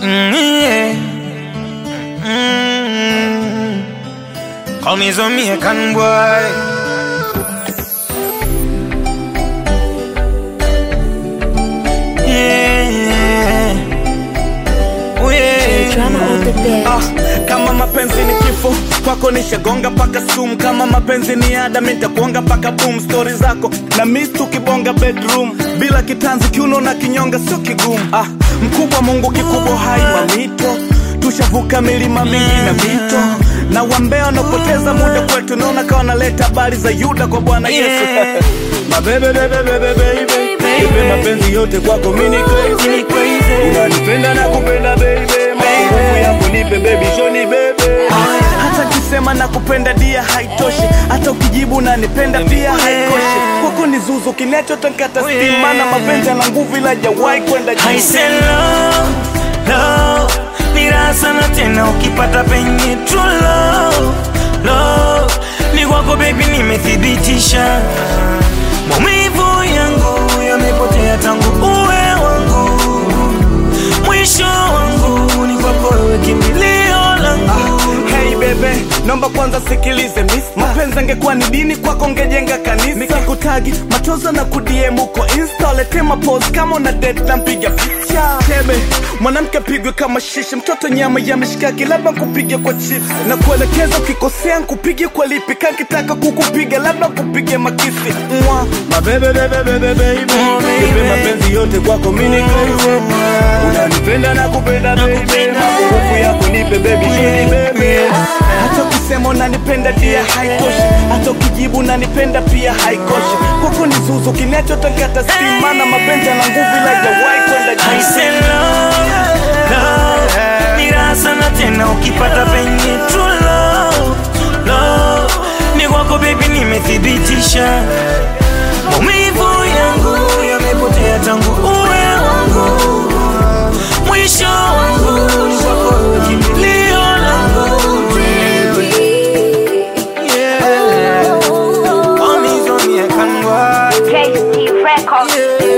Mm, yeah. Mm. Call me Jamaican boy. Yeah. Oh, yeah. Drama on the bed. Ah, kama mapenzi ni kifo kwako nishagonga paka sum kama mapenzi ni ada mitakuonga paka boom stori zako na mis tukibonga bedroom bila kitanzi kiuno na kinyonga sio kigumu ah, mkubwa mungu kikubwa hai mamito tushavuka milima mingi na mito na wambea wanaopoteza muda kwetu naona kawa naleta habari za yuda kwa bwana yesu Yeah. mabebebebebebebe ipe mapenzi yote kwako mini crazy unanipenda na kupenda baby nguvu yako nipe baby shoni bebe hata kisema na kupenda dia haitoshi hata ukijibu unanipenda pia haikoshi kwako ni zuzu kinachotakata stima na mapenzi yana nguvu ila jawahi kwenda I juu say love, love ni raha sana tena ukipata penye true love, love ni kwako baby, nimethibitisha maumivu yangu yamepotea tangu uwe wangu, mwisho wangu ni kwako wewe, kimbilio langu. Hey bebe, naomba kwanza sikilize miss. Mapenzi angekuwa ni dini kwako ngejenga kanisa. Nikikutagi machozo na kudiem uko insta, lete mapose kama una date na mpiga picha. Tebe, mwanamke pigwe kama shishi, mtoto nyama ya mishikaki, labda kupige kwa chips. Na kuelekeza ukikosea nkupige kwa lipi, kakitaka kukupiga labda kupige makisi. Mwa, mabebe bebe bebe baby, nipe mapenzi yote kwako mini crazy. Unanipenda na kupenda baby, nguvu yako nipe baby shini baby. Hata ukisema unanipenda dia haitoshi, hata ukijibu unanipenda pia haikoshi. Kwako ni zuzu kinachotakata stima na mapenzi yana nguvu ila jawahi kwenda I juu. say love, love ni raha sana tena ukipata penye true love, love ni kwako baby, nimethibitisha maumivu yangu yamepotea tangu uwe wangu, mwisho wangu ni kwako wewe, kimbilio langu yeah. Call me Jamaican boy. JC Records. Yeah.